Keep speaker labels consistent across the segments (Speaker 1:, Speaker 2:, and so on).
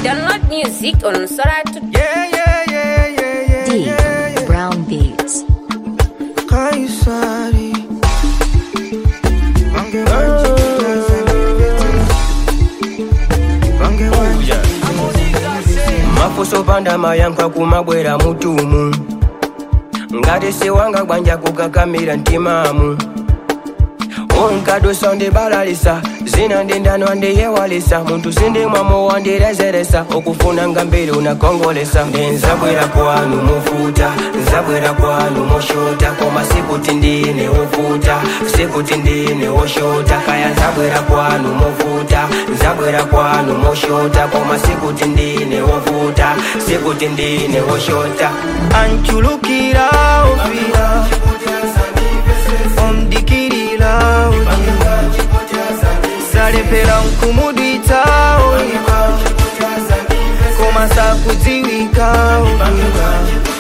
Speaker 1: Download music on Sora to
Speaker 2: Yeah, yeah, yeah, yeah, yeah.
Speaker 3: D.
Speaker 2: yeah, yeah.
Speaker 3: Brown Beats.
Speaker 2: Kaisari. Bange wanji Bange wanji
Speaker 4: mafuso panda mayankha kumabwera mutumu ngati siwanga bwanja kukakamira mtimamu unkadusa ndibalalisa zina ndindano ndiyewalisa muntu sindimwamo wandirezeresa okufuna nga mbiri unakongolesa ndenzabwera kwanu mufuta nzabwera kwanu mushota koma sikuti ndine ufuta sikuti ndine woshota kaya nzabwera kwanu mufuta nzabwera kwanu mushota koma sikuti ndine ufuta sikuti ndine woshota
Speaker 2: Anchulukira ofira Omdikirira ofira Salepera nkumudwita ofira Koma sakudziwika ofira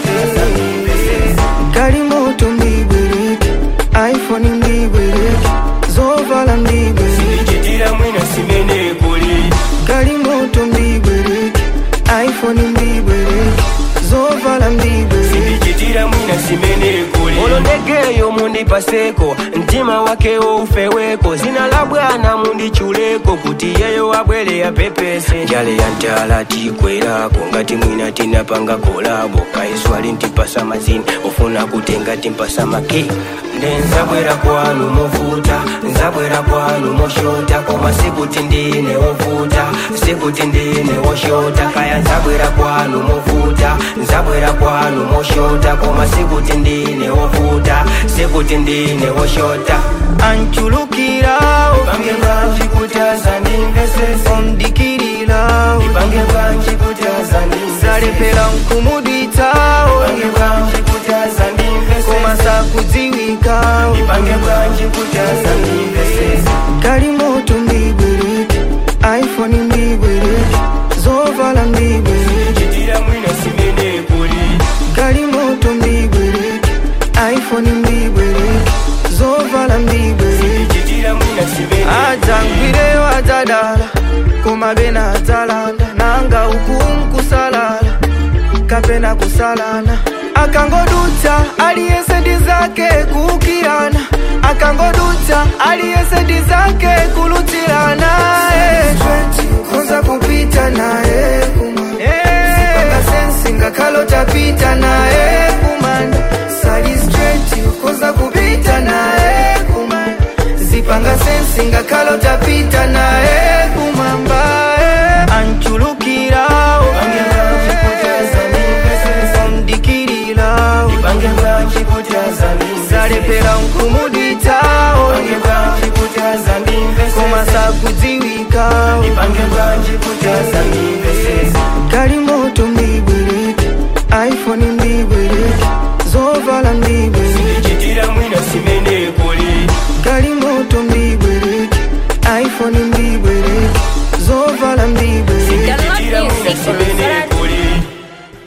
Speaker 2: Gari moto mbibwereke iPhone mbibwereke Zovala mbibwereke
Speaker 4: chitira mwina simene kuli
Speaker 2: Gari moto mbibwereke iPhone mbibwereke Zovala mbibwereke
Speaker 4: ndichitira mwina simene kuli olondegeyo mundipaseko mtima wakewo ufeweko zina la bwana mundichuleko kuti yeyo abwere yapepese njale ya ntala tikwerako ngati mwina tinapanga kolabo kaiswali ntipasa mazini ofuna kutenga timpasa make ndenzabwera kwanu mufuta nzabwera kwanu mushota koma sikuti ndine wofuta sikuti ndine woshota kaya nzabwera kwanu mufuta nzabwera kwanu mushota koma sikuti ndine wofuta sikuti ndine woshota
Speaker 2: Anchulukira
Speaker 4: pange bwanji kutaza ndimvesese
Speaker 2: omdikirira
Speaker 4: pange bwanji kutaza ndimvesese
Speaker 2: salepera nkumudwita
Speaker 4: pange bwanji kutaza ndimvesese
Speaker 2: koma sakudziwika
Speaker 4: pange bwanji kutaza ndimvesese
Speaker 2: kali moto mbibwereke iphone mbibwereke zovala mbibwereke
Speaker 4: chitira mwina simene kuli
Speaker 2: kali moto mbibwereke iphone mbibwereke zovala mbibwereke
Speaker 4: chitira mwina simene
Speaker 2: adzangwire wadzadala koma bena adzalanda nanga uku nkusalala kapena kusalana akangodutsa aliyese ndi zake kuukirana akangodutsa aliyese ndi zake kulutsirana eh. konza kupita naye kumanda sensi ngakhalo tapita naye kumanda sali straight konza kupita naye kumanda zipanga sensi ngakhalo tapita naye kumamba eh. anchulukira
Speaker 4: pange bwanji kutaza ndimvesese
Speaker 2: omdikirira
Speaker 4: pange bwanji kutaza ndimvesese
Speaker 2: salepera nkumudwita
Speaker 4: pange bwanji kutaza ndimvesese
Speaker 2: koma sakudziwika
Speaker 4: pange bwanji kutaza ndimvesese
Speaker 2: kali moto mbibwereke iphone mbibwereke zovala mbibwereke
Speaker 4: chitira mwina simene kuli
Speaker 2: kali moto mbibwereke iphone